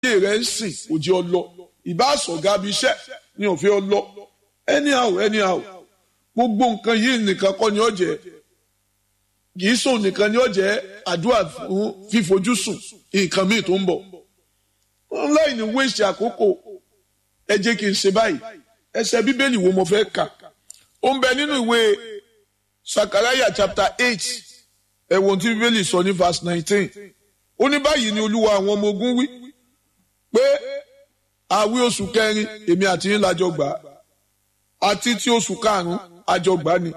ayé rẹ̀ ń sìn òjì ọlọ ìbá sọ̀gá bí iṣẹ́ ni òfin ọlọ anyhow anyhow gbogbo nǹkan yìí nìkan kọ́ ni ó jẹ́ kìí sùn nìkan ni ó jẹ́ àdúrà fún fífojúsùn nǹkan míì tó ń bọ̀ láì ní wéṣẹ̀ àkókò ẹ jẹ́ kí n ṣe báyìí ẹsẹ̀ bíbélì wo mo fẹ́ kà ó ń bẹ nínú ìwé sakaraya chapter eight ẹ̀wọ̀n tí bíbélì sọ ní verse nineteen ó ní báyìí ni olúwa àwọn ọmọ ogun wí pé àwí oṣù kẹrin èmi àti yín lájọ gbà á àti tí oṣù karùn-ún àjọ gbà ni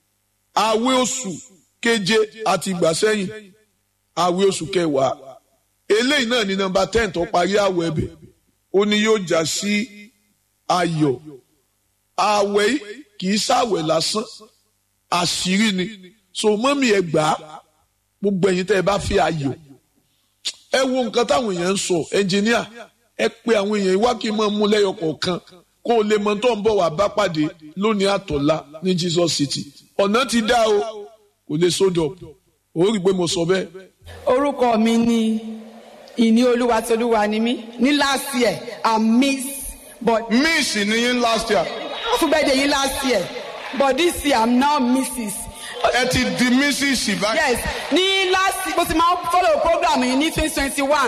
àwí oṣù keje àti ìgbà sẹ́yìn àwí oṣù kẹwàá eléyìí náà ní nọ́mbà ten tó parí àwẹ̀ ẹ̀bẹ̀ ó ní yóò já sí ayọ̀ àwẹ̀ kì í ṣàwẹ̀ lásán àṣírí ni so mọ́mí ẹ gbà á gbogbo ẹ̀yin tẹ́ ẹ bá fi ayọ̀ ẹ wo nǹkan táwọn èèyàn ń sọ ẹnjìníà ẹ pé àwọn èèyàn wá kí n máa mú lẹ́yọ kọ̀ọ̀kan kó o lè mọ tó ń bọ̀ wá bá pàdé lónìí àtọ̀lá ní Jesus City ọ̀nà ti dá o kò lè sódò ó rí i pé mo sọ bẹ́ẹ̀. orúkọ mi ni ìní olúwa tí olúwa ni mí ní last year i miss but miss ni yín last year fún birthday yín last year but this year i'm now mrs ẹ ti di mrs báyìí. yes ní last mo ti máa ń follow program yìí ní twenty twenty one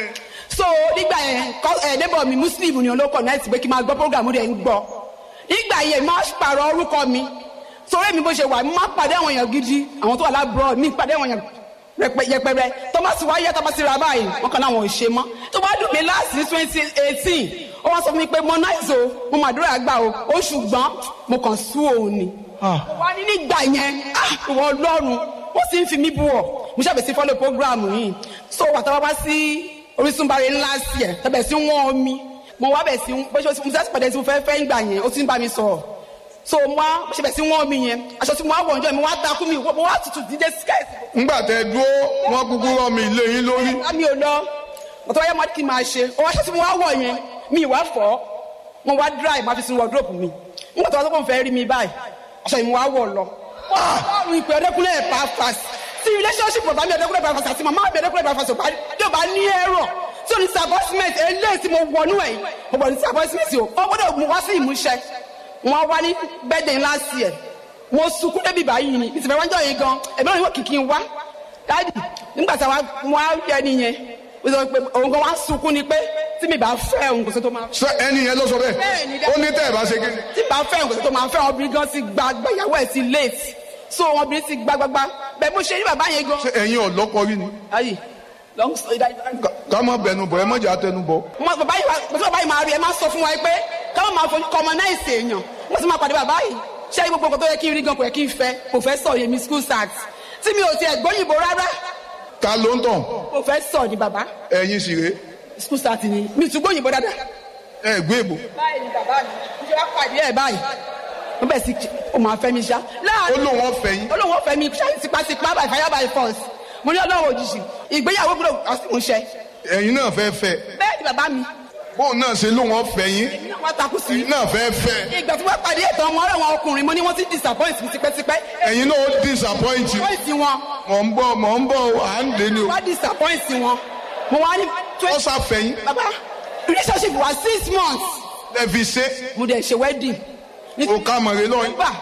so nígbà yẹn ẹ neighbor mi muslim ni olóko náà ti pé kí n máa gbọ́ program rẹ̀ ń gbọ́ nígbà yẹn máa pààrọ̀ orúkọ mi torí mi bó ṣe wà mo máa pàdé àwọn èèyàn gidi àwọn tó wà lábúrò mi pàdé àwọn èèyàn yẹpẹrẹ tọ́másì wáyé tọ́másì ra báyìí wọn kàn láwọn ò ṣe mọ́ tó bá dùn mí láti ní twenty eighteen ó wá sọ fún mi pé mo náà so mo màdúrà gbà o ó ṣùgbọ́n mo kàn sú òun ni wá ní nígbà yẹn ìwọ ọlọ́run ó sì ń fi mí bú ọ mo ṣàbẹ̀ sí follow program yìí so wà tá a wá sí Orísun bari ńlá sí ẹ̀ tẹ̀bẹ̀ sí wọ́n omi mo wá bẹ̀ sí bó ṣe mo sẹ́sì pàdé tí mo fẹ́ fẹ́ ń gbà yẹn ó ti ń bá mi sọ̀rọ̀ so mo wá bó ṣe bẹ̀ sí wọ́n omi yẹn aṣọ tí mo wá wọ̀ ọjọ́ mi wá takú mi mo wá tutù dídé skẹ́ẹ̀tì. ńgbà tẹ dúró wọn kúkú rọ mi ilé yín lórí. mi ò lọ mo tọ́ wáyé mo kí n máa ṣe ọwọ́ aṣọ tí mo wá wọ̀ yẹn mi ìwà fọ́ mo wá dry má fi sin wardrobe mi nígbà tó wá sọ́kàn fẹ́ rí mi báyìí aṣọ yìí mo wá wọ̀ lọ. ọlọ́run ìpè ọdẹkùnlé ẹ̀ pàápàá sí relationship bàbá mi ọdẹkùnlé pàápàá àti màmá mi ọdẹkùnlé pàápàá yóò bá ní ẹ̀rọ tí o ní disappointment eléyìí tí mo wọnú ẹ̀ mo bọ̀ ní disappointment o ó gbọ́dọ̀ mú wá sí ìmúṣẹ wọn wá ní birthday last year mo sunkún débi báyìí ni ìsìnkú wájú yẹn gan ẹ̀mí náà yóò kìkì wá dáàdì nígbà tí mo wá yẹ nìyẹn ó sọ pé òun gan wá sunkún ni pé tí mi bá fẹ́ òun kò sí tó máa fẹ́. ṣé ẹni yẹn ló sọ bẹ́ẹ̀ ó ní tẹ́ ẹ̀ bá ṣe kí. tí bá fẹ́ òun kò sí tó máa fẹ́ obìnrin gan ti gba gbẹ̀yàwó ẹ̀ ti late so obìnrin ti gba gbagba bẹ́ẹ̀ mo ṣe ní bàbá yẹn gan. ṣé ẹ̀yin ọ̀lọ́kọ rí ni. ayi long story that is. ká má bẹnu bọ̀ ẹ má jà tẹnu bọ̀. mo bàbá yìí mo tí bàbá yìí máa rí ẹ máa sọ fún wa pé ká má máa fojú commonize èèyàn mo sì máa pàdé bàbá yìí ṣé gbogbo nǹkan tó yẹ kí n rí gan kò yẹ kí n fẹ́ professor yẹmi school start tí mi ò tiẹ̀ gbóyìnbó rárá ta ló ń tàn. professor ni bàbá ẹ̀yin sì rèé school start ni mi tún gbóyìnbó dáadáa. ẹ gbé èbò. báyìí ni bàbá mi mo ṣe wá pàdé ẹ báyìí wọ́n bẹ̀ sí o máa fẹ́ mi ṣá. ó lóun ọ̀fẹ́ yín. ó lóun ọ̀fẹ́ mi ṣáà tipátipá by fire by force mo ní ọlọ́run òjijì ìgbéyàwó gbọ́dọ̀ àsìmúṣẹ. ẹ̀yin náà fẹ́ fẹ́. bẹ́ẹ̀ ni bàbá mi. bóun náà ṣe lóun ọ̀fẹ́ yín. wọ́n takú sí. ẹ̀yin náà fẹ́ fẹ́. ìgbà tí wọ́n pàdé ètò ọmọ ọ̀rẹ́ wọn ọkùnrin mo ní wọ́n ti disappoint mi tipẹ́tipẹ́. ẹ̀yin náà ó disappoint you. disappoint wọn. mọ̀ ń bọ̀ mọ̀ ń bọ̀ à ń dé ni o. wọ́n disappoint wọn. mo wá ní. ó ṣàfẹ́ yín. bàbá relationship wa six months. ẹ fi ṣe. mo dẹ̀ ṣe wedding. o ká mọ̀rẹ́ lọ́yìn. December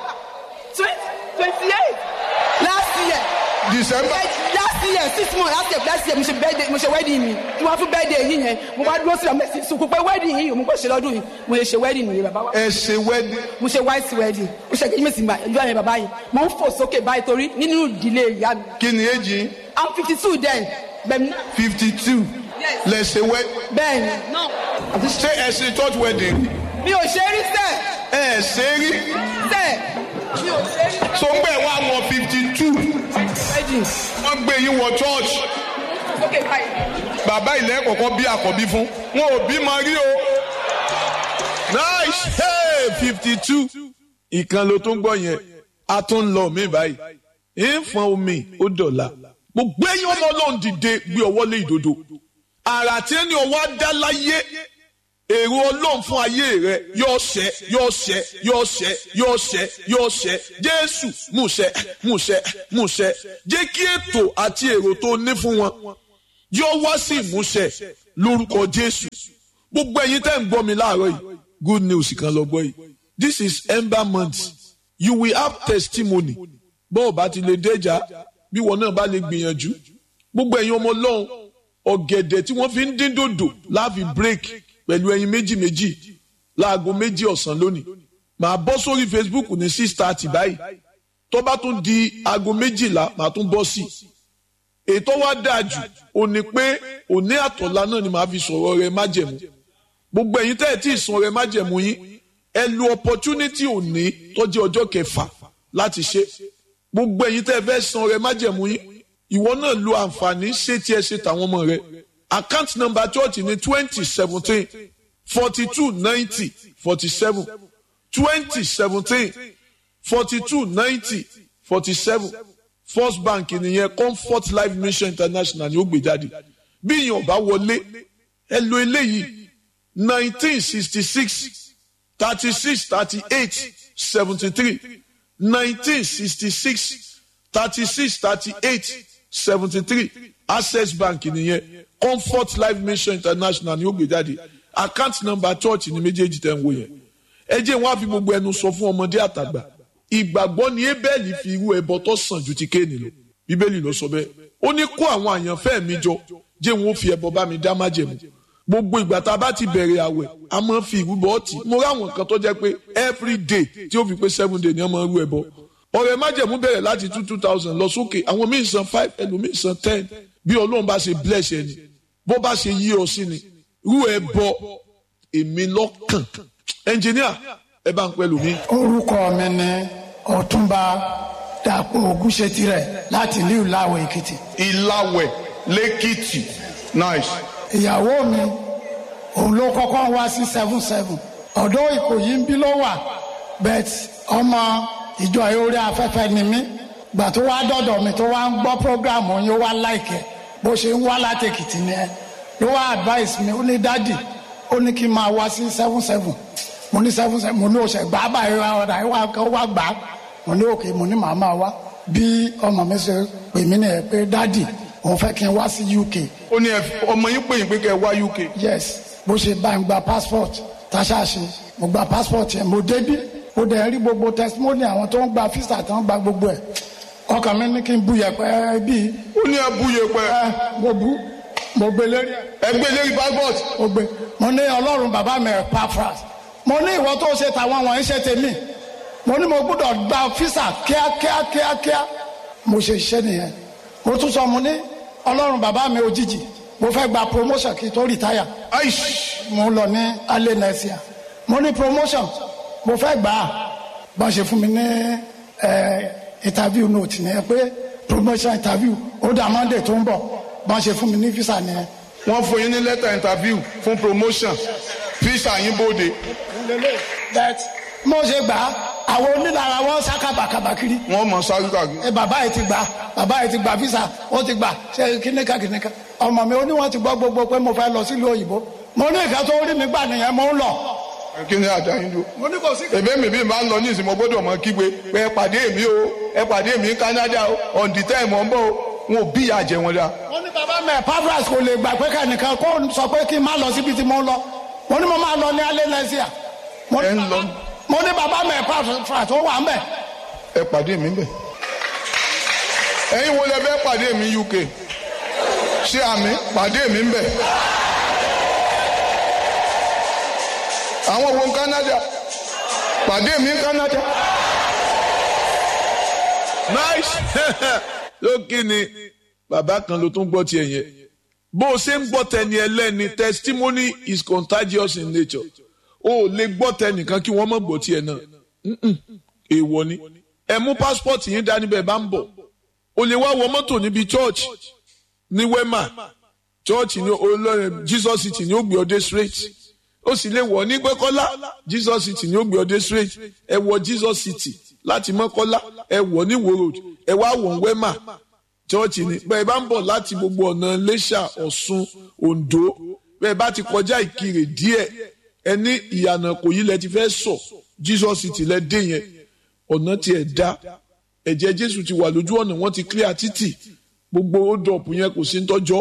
twenty eight last year. December. last year six months last year last year mo ṣe birthday mo ṣe wedding mi tí wọ́n fún birthday yìí yẹn mo wá dúró sílẹ̀ mo sì sunkún pé wedding yìí mo kò ṣe lọ́dún yìí mo lè ṣe wedding nìyẹn bàbá wa. ẹ ṣe wedding. mo ṣe white wedding mo ṣe kejì mèsì ìjọ yẹn bàbá yìí mo ń fò sókè báyìí torí nínú ìdílé ìyá mi. kí ni èjì yín. i'm fifty two then bẹ́ẹ̀ni. fifty two. lẹ ṣe wedding. bẹ́ẹ̀ni. ṣé ẹ ṣe church wedding. mi ò ṣe rí sẹ́ẹ̀. ẹ ṣe rí. sẹ́ẹ̀ mi ò ṣe rí. so ń bẹ̀ wá wọ fifty two. wedding. wọ́n gbé yín wọ church. sókè báyìí. bàbá ilẹ̀ kọ̀ọ̀kan bí àkọ́bí fún wọn ò bí mọ rí o. nice hey fifty two. ìkan ló tún gbọ́ yẹn a tún lọ mí báyìí ìfọ̀n omi ó dọ̀la gbogbo ẹ̀yin ọmọ ọlọ́run dìde gbé ọwọ́ lé ìdodo àrà tí ẹni ọwọ́ á dá láyé èrò ọlọ́run fún ayé rẹ yóò ṣẹ yóò ṣẹ yóò ṣẹ yóò ṣẹ yóò ṣẹ jésù múṣẹ múṣẹ múṣẹ jẹ́ kí ètò àti èrò tó ní fún wọn yóò wá sí ìmúṣẹ lórúkọ jésù gbogbo ẹ̀yin tẹ́ ń gbọ́ mi láàárọ̀ yìí good news kan lọ gbọ́ yìí this is ember month you will have testimony bó o bá ti lè déjà bí wọn náà bá lè gbìyànjú gbogbo ẹ̀yin ọmọ ọlọ́run ọ̀gẹ̀dẹ̀ tí wọ́n fi ń dín dòdò láàfin break pẹ̀lú ẹyin méjì méjì láago méjì ọ̀sán lónìí màá bọ́ sórí facebook ní six thirty báyìí tó bá tún di aago méjìlá màá tún bọ́ sí i ètò wa dáa jù ò ní pé òní àtọ̀lá náà ni màá fi sọ̀rọ̀ rẹ májẹ̀mú gbogbo ẹ̀yin tẹ́ ẹ̀ tí ì san rẹ májẹ̀mú yín ẹ lo opportunity òní tó jẹ́ ọjọ́ kẹfà láti ṣe gbogbo ẹ̀yin tẹ́ ẹ fẹ́ san rẹ májẹ̀mú yín ìwọ náà lo àǹfààní ṣé tí ẹ ṣe tàwọn ọmọ rẹ account number church ní twenty seventeen forty two ninety forty seven twenty seventeen forty two ninety forty seven first bank nìyẹn comfort life mission international ni ó gbé jáde bí èèyàn bá wọlé ẹ lo eléyìí nineteen sixty six thirty six thirty eight seventy three nineteen sixty six thirty six thirty eight seventy three access bank nìyẹn comfort life mission international ni ó gbé jáde account number church ni méjèèjì tẹ̀ ń wò yẹn ẹ jẹ́ wọn á fi gbogbo ẹnu sọ fún ọmọdé àtàgbà ìgbàgbọ́ ni ebẹ́ẹ̀lì fi irú ẹbọ tó sàn ju ti kéènì lọ bíbélì ló sọ bẹ́ẹ̀ ó ní kó àwọn àyànfẹ́ mi jọ jẹ́ wọn ó fi ẹbọ bá mi dá májẹ̀mú gbogbo ìgbà tá a bá ti bẹ̀rẹ̀ àwẹ̀ a máa fi ìrúbọ ọtí mo ráwọn kan tó jẹ́ pé every day tí ó fi pé seven day ni wọ́n máa rú ẹbọ ọ̀rẹ́ májẹ̀mú bẹ̀rẹ̀ láti two two thousand lọ sókè àwọn míì san five ẹlòmíì san ten bí ọlọ́run bá ṣe bless ẹni bó bá ṣe yí ọ sí ni rú ẹbọ èmi lọ́kàn ẹnjìníà ẹ bá ń pẹ́ lómi. orúkọ mi ni ọ̀túnba dàpọ̀ ògúnṣetirẹ̀ láti ìlú ìlàwọ̀ èkìtì. ìlàwẹ̀ lẹ́kìtì nice. ìyàwó mi òun ló kọ́kọ́ wá sí seven seven ọ̀dọ́ ìkòyí ń bí ló wà bet ọmọ ìjọ orí afẹ́fẹ́ ni mí gbà tó wá dọ̀dọ̀ mi tó wá ń gbọ́ programu yín ó wá láìkẹ́ bó ṣe ń wá láti èkìtì ni ẹ ló wá advice mi ó ní dádì ó ní kí n máa wá sí seven seven mo ní seven seven mo ní oṣù gbà báyìí wá ọ̀dà ìwà kan wá gbà á mo ní òkè mo ní màá máa wá bí ọmọ mi ṣe pè mí nìyẹn pé dádì òun fẹ́ kí n wá sí UK ó ní ẹ- ọmọ yín pè yín pé kẹ́ ẹ wá UK. yes bó ṣe bá ń gba passport táṣáṣe mo gba passport yẹn mo débí mo dẹ̀ rí gbogbo testimony àwọn tó ń gba visa tó ń gba gbogbo ẹ̀ ọkàn mi ní kí n bu yẹpẹ bíi ó ní ẹ búye pẹ ẹ mo bu mo gbé lérí ẹ ẹgbẹ́ lérí passport mo gbé mo ní ọlọ́run bàbá mi ẹ̀ pa fras mo ní ìwọ tó ṣe tàwọn wọ̀nyí ṣe tèmi mo ní mo gbọ́dọ̀ gba fisa kíákíá kíákíá mo ṣe iṣẹ́ nìyẹn mo tún sọ mo ní ọlọ́run bàbá mi òjijì mo fẹ́ gba promotion kí n tó retire aish mo lọ ní alẹ́ nẹ́síà mo ní promotion mo fẹ́ gbà á bá ṣe fún mi ní ẹ, interview note ni ẹ pé promotion interview ó dà monday tó ń bọ̀ bá ṣe fún mi ní visa ni ẹ. wọ́n fún yín ní lẹ́tà interview fún promotion visa yín bóde that mo ṣe gbà á àwọn onílára wọn sá kábàkábà kiri wọ́n mọ̀ sáré kàkiri. ẹ bàbá yìí ti gbà bàbá yìí ti gbà visa ó ti gbà ṣe kíníkà kíníkà ọmọ mi ó ní wọn ti gbọ́ gbogbo pé mo fẹ́ lọ sílùú òyìnbó mo ní ìka tó rí mi gbà nìyẹn mo ń lọ kí ni àdá yín dúró. mo ní kò sí. èmi mi bí máa ń lọ ní ìsìn mo gbọ́dọ̀ mọ kígbe pé ẹ pàdé mi o ẹ pàdé mi ní Canada o on the time ọ̀ ń bọ̀ o wọn ò bí ìyá jẹ wọn dá. wọ́n ní bàbá mi pavras kò lè gbà pé kẹ́nìkan kó sọ pé kí n má lọ síbi tí mo ń lọ wọ́n ní mo máa lọ ní alẹ́ lẹ́síà mo Ẹ ní ń lọ. bàbá- mo ní bàbá mi pavras tó wà ń bẹ̀ ẹ pàdé mi bẹ̀. ẹ̀yin wo lẹ fẹ́ pàdé mi UK ṣé àmì pàdé mi bẹ̀. àwọn wo ń Canada pàdé mi ń Canada. nice lókè ni bàbá kan ló tún gbọ́ tiẹ̀ yẹn bó o ṣe ń gbọ́ tẹni ẹlẹ́ni testimony is contagious in nature o ò lè gbọ́ tẹnìkan kí wọ́n mọ̀ gbọ́ tiẹ̀ náà Mm-mm. èèwọ̀ ni ẹ mú passport yín dání bẹ́ẹ̀ bá ń bọ̀ o lè wá wọ mọ́tò níbi church ní wema church ní olórin Jesus city ní ó gbé ọdẹ straight ó sì lè wọ̀ ní gbẹ́kọ́lá Jesus city ní ó gbé ọdẹ straight ẹ wọ Jesus city láti mọ́kọ́lá ẹ wọ̀ ní wo road ẹ wá wọ̀ ní wema chọ́ọ̀chì ni bẹ́ẹ̀ bá ń bọ̀ láti gbogbo ọ̀nà Iléṣà Ọ̀ṣun Oǹdó bẹ́ẹ̀ bá ti kọjá Ìkirè díẹ̀ ẹ ní ìyànà kò yí lẹ ti fẹ́ sọ Jesus ti lẹ dé yẹn ọ̀nà tiẹ̀ dá ẹ̀jẹ̀ Jésù ti wà lójú ọ̀nà wọ́n ti clear títì gbogbo hold up yẹn kò sí ń tọ́jọ́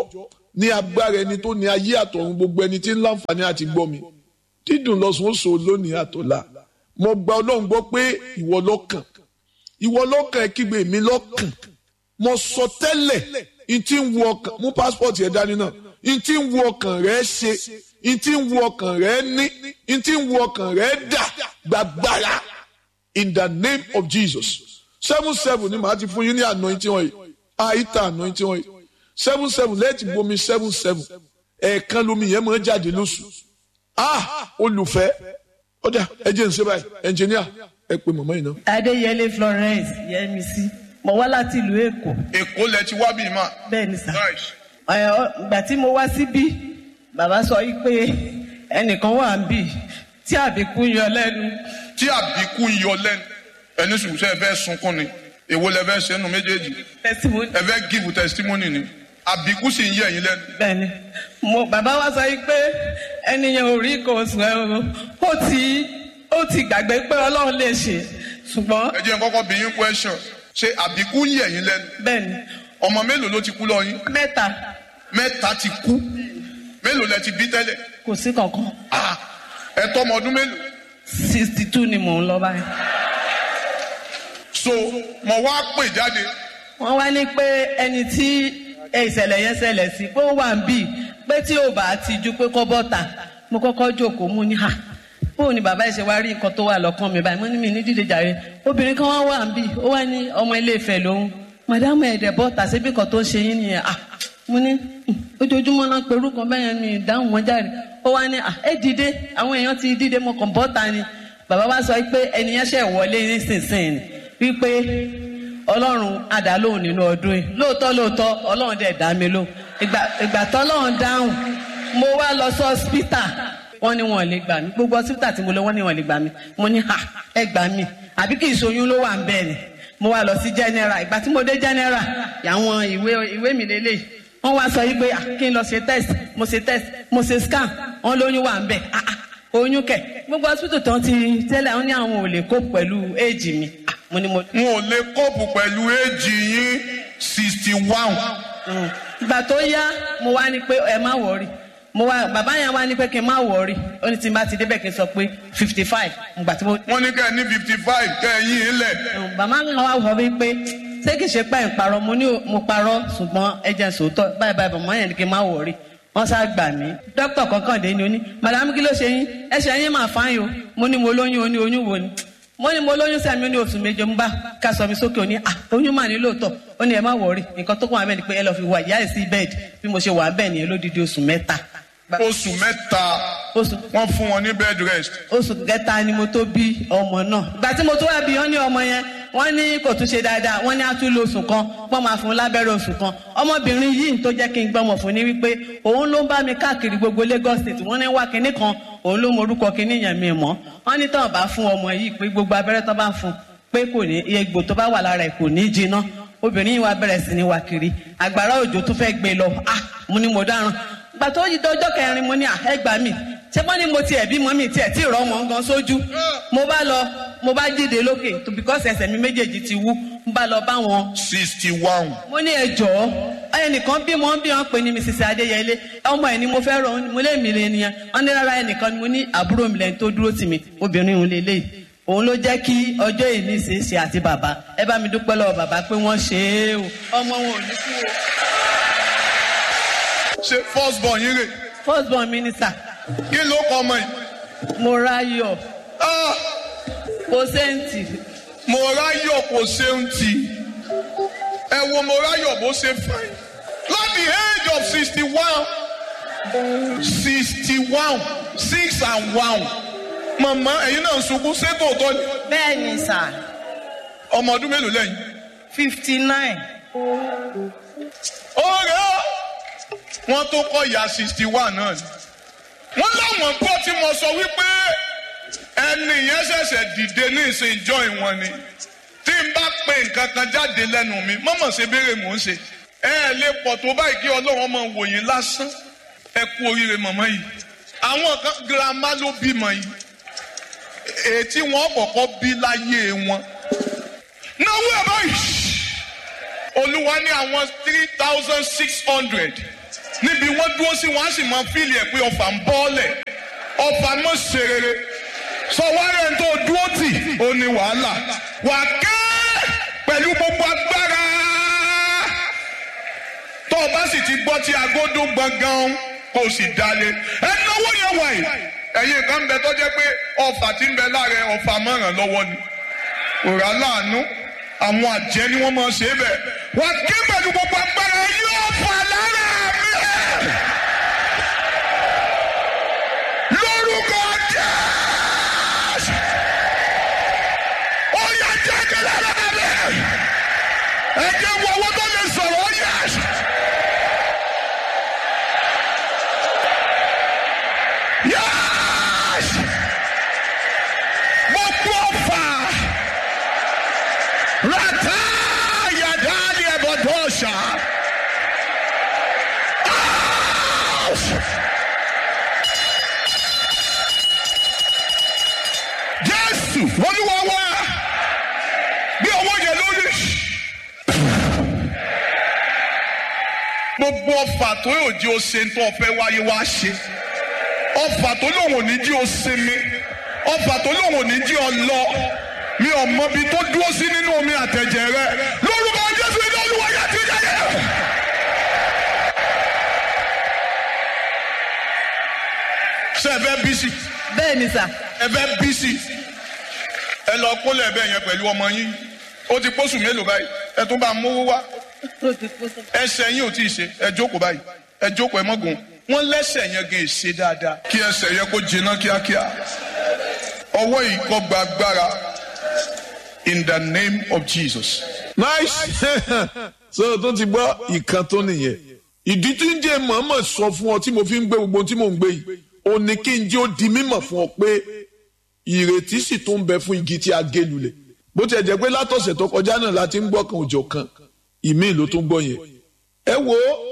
ní agbára ẹni tó ní ayé àtọ̀run gbogbo ẹni tí ń láǹfààní àti gbọ́ mi dídùn lọ́sùn ó so lónìí àtọ̀la mo gba ọlọ́run gbọ́ pé ìwọ lọ́kàn ìwọ lọ́kàn ẹ kígbe mi lọ́kàn mo sọ tẹ́lẹ̀ n tí ń wo ọkàn mú pásítọ̀tì ẹ̀ dání náà n tí ń wo ọkàn rẹ ṣe n tí ń wo ọkàn rẹ ní n tí ń wo ọkàn rẹ dà gbàgbára in the name of Jesus seven seven ni màá ti fún yín ní anointing oil àìta anointing oil seven seven lẹ́ẹ̀tì bomi seven seven ẹ̀ẹ̀kan lomi yẹn máa jáde lóṣù ah olùfẹ́ ọ̀dà ẹ jẹ́ n ṣe báyìí ẹnjìníà ẹ pè mọ̀mọ́ yìí náà. adéyẹlé florence yẹmísí mo wá láti ìlú èkó èkó lẹ ti wá bíi mà. bẹ́ẹ̀ ni sà Nice. Ẹ, ọ, ìgbà tí mo wá síbí bàbá sọ yìí pé ẹnìkan wà ń bì tí àbíkú yọ lẹ́nu tí àbíkú ń yọ lẹ́nu ẹni sùn sẹ́ ẹ fẹ́ sunkún ni èwo lẹ fẹ́ sẹ́nu méjèèjì testimony ẹ fẹ́ give testimony ni àbíkú sì ń yẹ ẹ̀yin lẹ́nu. bẹ́ẹ̀ ni mo bàbá wa sọ yìí pé ẹnìyẹn ò rí nǹkan oṣù ẹ o ó ti ó ti gbàgbé pé ọlọ́run lè ṣe ṣùgbọ́n ẹ jẹ́ n kọ́kọ́ bí yín question ṣé àbíkú ń yẹ ẹ̀yin lẹ́nu bẹ́ẹ̀ ni ọmọ mélòó ló ti kú lọ yín mẹ́ta mẹ́ta ti kú mélòó lẹ ti bí tẹ́lẹ̀ kò sí kankan Ah, ẹ tọ́ ọmọ ọdún mélòó sixty two ni mò ń lọ báyìí. so mo wá pè jáde wọ́n wá ní pé ẹni tí ìṣẹ̀lẹ̀ yẹn ṣẹlẹ̀ sí pé ó wà ń bì pé tí ò bá ti ju pé kọ́ bọ́ta mo kọ́kọ́ jókòó mú ní hà bóun ni bàbá ìṣe wá rí nǹkan tó wà lọ́kàn mi báyìí mo ní mi ní dídé jàre obìnrin kan wá wà ń bì ó wá ní ọmọ ilé Ifẹ̀ lòun màdámù ẹ̀dẹ̀ bọ́ta síbi kan tó ṣe yín nìyẹn à mo ní "Hmm, ojoojúmọ́ náà perú kan bẹ́yẹn mi ìdáhùn wọn jáde ó wá ní à ẹ dìde àwọn èèyàn ti dìde mo kàn bọ́ta ni bàbá wa sọ pé ẹnìyẹn ṣẹ̀ wọlé nísinsìnyí wípé ọlọ́run àdálóhùn nínú ọdún yìí lóòótọ́ lóòótọ́ ọlọ́run dẹ̀ dá mi lóhùn ìgbà ìgbà tọ́lọ́run dáhùn mo wá lọ sí hospital wọ́n ní wọn ò lè gbà mí gbogbo hospital tí mo lọ wọ́n ní wọn ò lè gbà mí mo ní ha ẹ gbà mí àbí kì í ṣoyún ló wà ń bẹ́ẹ̀ ni mo wá lọ sí general ìgbà tí mo dé general àwọn ìwé ìwé mi lélẹ̀ wọ́n wá sọ yìí pé ah, kí n lọ ṣe test mo ṣe test mo ṣe scan wọ́n lóyún wà ń bẹ̀ ah ah oyún kẹ̀ gbogbo hospital tán ti tẹ́lẹ̀ wọ́n ní àwọn ò lè kó pẹ̀lú éèjì mi ah mo ní mo n ò lè kóòpù pẹ̀lú éèjì yín sixty one Mm. ìgbà tó yá mo wá ní pé ẹ má wọrí mo wá bàbá yẹn wá ní pé kí n má wọrí ó ní tí n bá ti débẹ̀ kí n sọ pé fifty five ìgbà tí mo. wọ́n ní kẹ́ ẹ ní fifty five kẹ́ ẹ yín ilẹ̀ Mm, bàbá mi wá wọ wípé ṣé kìí ṣe pẹ́ ń parọ́ mo ní o- mo parọ́ ṣùgbọ́n ẹ jẹ́ sòótọ́ báyìí báyìí bàbá yẹn ní kí n má wọrí wọ́n sá gbà mí dókítà kankan dé ni ó ní madame kí ló ṣe yín ẹsẹ̀ yín máa fáyín o mo ní mo lóyún o ní oyún wo ni mo ní mo lóyún sẹ́mi ó ní oṣù méje ń bá ká sọ mi sókè ó ní à oyún mà ní lóòótọ́ ó ní ẹ má wọrí nǹkan tó kàn wá bẹ́ẹ̀ ni pé ẹ lọ́ọ́ fi wà ìyá ẹ̀ sí bẹ́ẹ̀dì bí mo ṣe wà bẹ́ẹ̀ nìyẹn lódidi oṣù mẹ́ta oṣù mẹ́ta oṣù wọ́n fún wọn ní bed rest oṣù kẹta ni mo tó bí ọmọ náà ìgbà tí mo tó wá bí wọn ní ọmọ yẹn wọn ní kò tún ṣe dáadáa wọn ní á tún lo oṣù kan wọn máa fún un lábẹ́rẹ́ oṣù kan ọmọbìnrin yìí tó jẹ́ kí n gbọ́mọ̀ fún ni wípé òun ló ń bá mi káàkiri gbogbo Lagos state wọn ní wá kinní kan òun ló mọ orúkọ kinní yẹn mi mọ́ wọn ní tán bá fún ọmọ yìí pé gbogbo abẹ́rẹ́ tán bá fún pé kò ní egbò tó bá wà lára ẹ̀ kò ní jiná obìnrin yìí wá bẹ̀rẹ̀ sí ní wá kiri àgbàrá òjò tó fẹ́ gbé lọ ah mo ní mo dáràn gbà tó yí dọjọ́ kẹrin mo ní àhẹ́gbà mi ṣé wọ́n ní mo tiẹ̀ bímọ mi tiẹ̀ tí ìrọ̀ wọn gan sójú mo bá lọ mo bá jíde lókè tó because ẹsẹ̀ mi méjèèjì ti wú mo bá lọ bá wọn. sixty one mo ní ẹ jọ̀ọ́ ẹnìkan bímọ bí wọ́n pè ní mrs adéyẹlé ọmọ ẹ̀ ni mo fẹ́ rọ mo lé mi lé nìyẹn wọ́n ní rárá ẹnìkan ni mo ní àbúrò mi lẹ́yìn tó dúró tì mí obìnrin òun lè léyìí òun ló jẹ́ kí ọjọ́ ìní ṣe é ṣe àti bàbá ẹ bá mi dúpẹ́ lọ́wọ́ bàbá pé wọ́n ṣe é o ọmọ wọn ò ní kú o. ṣe first born yín rè first born minister kí ló kọ ọmọ yìí morayo Ah, kòsẹ́ǹtì mo ráyọ̀ kò ṣeun tì ẹ wo mo ráyọ̀ bó ṣe fine láti age of sixty one sixty one six and one màmá ẹ̀yin náà ń sunkún ṣé tòótọ́ ni bẹ́ẹ̀ ni sà ọmọ ọdún mélòó lẹ́yìn. fifty nine ọ̀rẹ́ ó wọ́n tó kọ́ ìyá sixty one náà ni. wọ́n láwọn gbọ́ tí mo sọ wípé ẹni yẹn ṣẹ̀ṣẹ̀ dìde ní ìsìn ìjọ ìwọ̀n ni tí n bá pe nǹkan kan jáde lẹ́nu mi mọ́mọ́ ṣe béèrè mò ń ṣe ẹ ẹ lè pọ̀ tó báyìí kí ọlọ́run ọmọ wò yín lásán ẹ kú oríire mọ̀mọ́ yìí àwọn kan girama ló bímọ yìí èyí tí wọ́n kọ́kọ́ bí láyé wọn náwó ẹ̀ báyìí olúwa ní àwọn three thousand six hundred níbi wọ́n dúró sí wọ́n á sì máa fíìlì ẹ̀ pé ọfà ń bọ́ọ̀lẹ̀ ọfà mọ̀ ṣe rere sọ wárẹ̀ tó dúró tì ó ní wàhálà wà ké pẹ̀lú gbogbo agbára tó o bá sì ti gbọ́ tí agodo gbọ̀ngàn kò sì dalẹ̀ ẹ náwó yẹn wáyé ẹ̀yin kan bẹ tó jẹ́ pé ọfà tí ń bẹ láàrẹ ọfà mọ̀ràn lọ́wọ́ ni òrà láàánú àwọn àjẹ́ ni wọ́n máa ṣe é bẹ̀ wà ké pẹ̀lú gbogbo agbára yóò fà lára mi lórúkọ jésù ó yà jáde lára mi ẹ jẹ́ wọ owó tó lè sọ̀rọ̀ ó yà. Yes! Gbogbo ọ̀fà rata yadali ẹ̀bọ̀dọ̀ṣà. Jésù olúwa wá bí ọwọ́ yẹn lórí. Gbogbo ọ̀fà tó yóò jí o ṣe tó ọ̀fẹ́ wáyé wá ṣe. Ọ̀fà tó lòun ò ní jí o sinmi. Ọ̀fà tó lòun ò ní jí ọ lọ. Mi ò mọ ibi tó dúró sí nínú omi àtẹ̀jẹ̀ rẹ. Lórúkọ Jésù iná olúwa yá ti jáde. Ṣé ẹ fẹ́ bí sí? bẹ́ẹ̀ ni sà ẹ fẹ́ bí sí ẹ lọ kólẹ̀ bẹ́ẹ̀ yẹn pẹ̀lú ọmọ yín ó ti pósù mélòó báyìí ẹ tún bá mówó wá ó ti kó sọ. ẹsẹ̀ yín ò tí ì ṣe ẹ jókòó báyìí ẹ jókòó ẹ mọ́gùn wọ́n lẹ́sẹ̀ yẹn gan ṣe dáadáa kí ẹsẹ̀ yẹn kó jiná kíákíá ọwọ́ yìí kó gba agbára in the name of Jesus. nice so tó ti gbọ́ ìkan tó nìyẹn ìdí tí ń jẹ́ mọ̀ọ́mọ̀ sọ fún ọ tí mo fi ń gbé gbogbo ohun tí mò ń gbé yìí ó ní kí n jẹ́ ó di mímọ̀ fún ọ pé ìrètí sì tún ń bẹ fún igi tí a gé lulẹ̀ bó tiẹ̀ jẹ́ pé látọ̀sẹ̀ tó kọjá náà la ti ń gbọ́ kan òjò kan ìmíì ló tún gbọ́ yẹn ẹ wo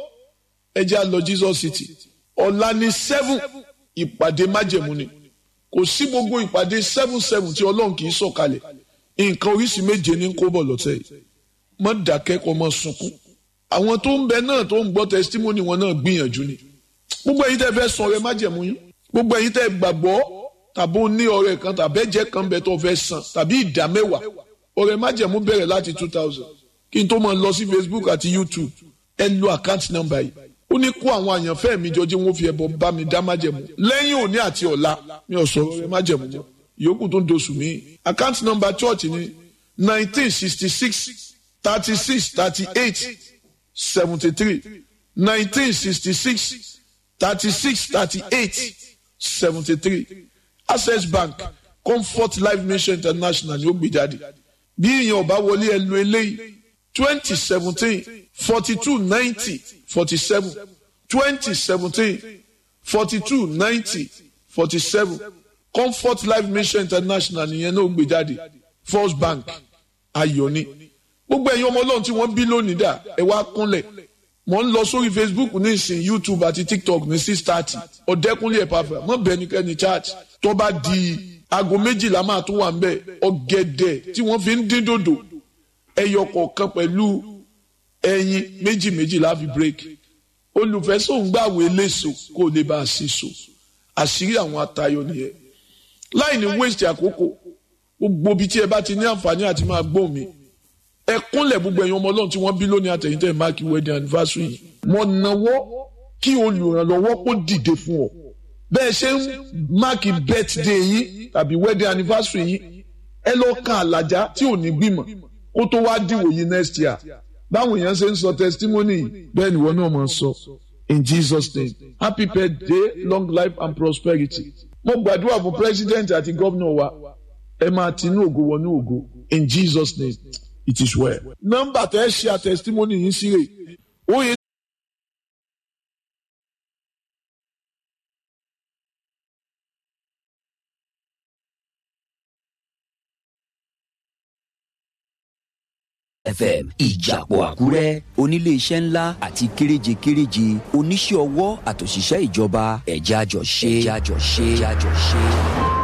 ẹ jẹ́ á lọ Jesus City ọ̀la ní seven ìpàdé májẹ̀mú ni kò sí gbogbo ìpàdé seven seven tí ọlọ́run kì í sọ̀kalẹ̀ nǹkan oríṣi méje ní kó bọ̀ lọ́tẹ̀ yìí mọ́ dákẹ́ kó mọ́ sunkún àwọn tó ń bẹ náà tó ń gbọ́ testimony wọn náà gbìyànjú ni gbogbo ẹ̀yin tẹ́ fẹ́ san ọrẹ májẹ̀mú yín gbogbo ẹ̀yin tẹ́ gbàgbọ́ tàbí ó ní ọrẹ kan tàbí ẹ̀jẹ̀ kan bẹ tó fẹ́ san tàbí ìdá mẹ́wàá ọrẹ májẹ̀mú bẹ̀rẹ̀ láti two thousand kí n tó máa lọ sí Facebook àti YouTube ẹ lo account number yìí ó ní kó àwọn àyànfẹ́ mi jọ jí wọ́n fi ẹbọ bá mi dá májẹ̀mú lẹ́yìn òní àti ọ̀la mi ò sọ ọrẹ májẹ̀mú mọ́ ìyókù tó ń doṣù mí account number church ni nineteen sixty six thirty six thirty eight seventy three nineteen sixty six thirty six thirty eight seventy three access bank comfort life mission international ni ó gbé jáde bí èèyàn ọba wọlé ẹ lo eléyìí twenty seventeen forty two ninety forty seven twenty seventeen forty two ninety forty seven comfort life mission international nìyẹn náà ó gbé jáde first bank ayọ̀ ni gbogbo ẹ̀yin ọmọ ọlọ́run tí wọ́n bí lónìí dà ẹ wá kúnlẹ̀ mo ń lọ sórí facebook ní ìsìn youtube àti tiktok ní six thirty ọ̀dẹ́kunlé ẹ̀pàfẹ́ mọ̀ bẹ́ẹ̀ ni kẹ́ni church tó bá di aago méjìlá máa tún wà ń bẹ̀ ọ̀gẹ̀dẹ̀ tí wọ́n fi ń dín dòdò ẹyọ kọ̀ọ̀kan pẹ̀lú ẹyin méjì méjì láfi break olùfẹ́sọ̀ngbàwé léṣo kó lè bá a ṣe so àṣírí àwọn atayọ nìyẹn láì ní waste àkókò gbogbo ibi tí ẹ bá ti ní àǹfààní àti máa gbóhùn mi ẹ kúnlẹ̀ gbogbo ẹ̀yin ọmọ ọlọ́run tí wọ́n bí lónìí àtẹ̀yìntẹ̀ máàkì wedding anniversary yìí mo náwó kí olùrànlọ́wọ́ kó dìde fún ọ bẹ́ẹ̀ ṣe ń máàkì birthday yín tàbí wedding anniversary yín ẹ lọ kan àlàjá tí ò ní gbìmọ̀ kó tó wá dìwò yìí next year báwọn èèyàn ṣe ń sọ testimony yìí bẹ́ẹ̀ ni wọ́n náà máa ń sọ in Jesus name happy birthday long life and prosperity mo gbàdúrà fún president àti gómìnà wa ẹ máa tinú ògo wọnú ògo in Jesus name it is well. nọ́mbà tẹ ẹ ṣe àtẹsítímọ́nì yìí sí rè ó yẹ. fm ìjàpọ̀ àkúrẹ́ onílé iṣẹ́ ńlá àti kéréje kéréje oníṣẹ́ ọwọ́ àtòṣìṣẹ́ ìjọba ẹ̀já jọ ṣe ẹ̀já jọ ṣe ẹ̀já jọ ṣe.